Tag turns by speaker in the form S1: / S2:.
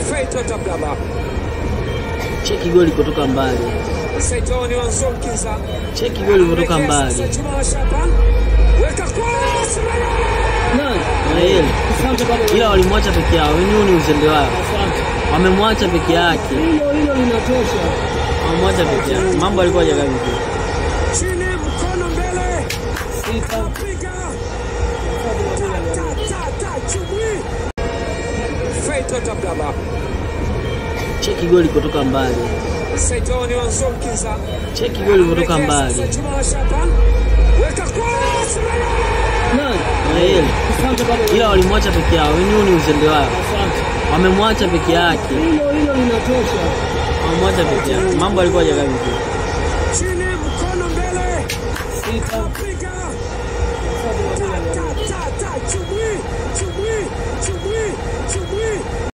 S1: Feito Tablaba.
S2: Cheki goli kutoka mbali,
S1: Saitoni Wanzonkiza.
S2: cheki goli kutoka mbali.
S1: Sasa Juma Shaban. Weka cross.
S2: Israeli ila walimwacha peke yao, wenyewe ni uzembe wao, wamemwacha peke yake,
S3: Hilo hilo linatosha.
S2: wamemwacha peke yake. Mambo alikuwa hajakaa vizuri.
S1: Chini mkono mbele.
S3: Sita.
S1: Piga. Ta, ta, ta, ta, chubwi. Feito Tablaba.
S2: Cheki goli kutoka mbali,
S1: Saitoni Wanzonkiza.
S2: cheki goli kutoka mbali.
S1: Sasa Juma Shaban. Weka cross.
S2: Israeli
S3: Asante baba.
S2: ila walimwacha peke yao, wenyewe ni uzembe wao,
S3: Asante.
S2: wamemwacha peke yake,
S3: Hilo hilo linatosha.
S2: wamemwacha peke yake. Mambo alikuwa hajakaa vizuri.
S1: Chini mkono mbele.
S3: Sita.
S1: Piga.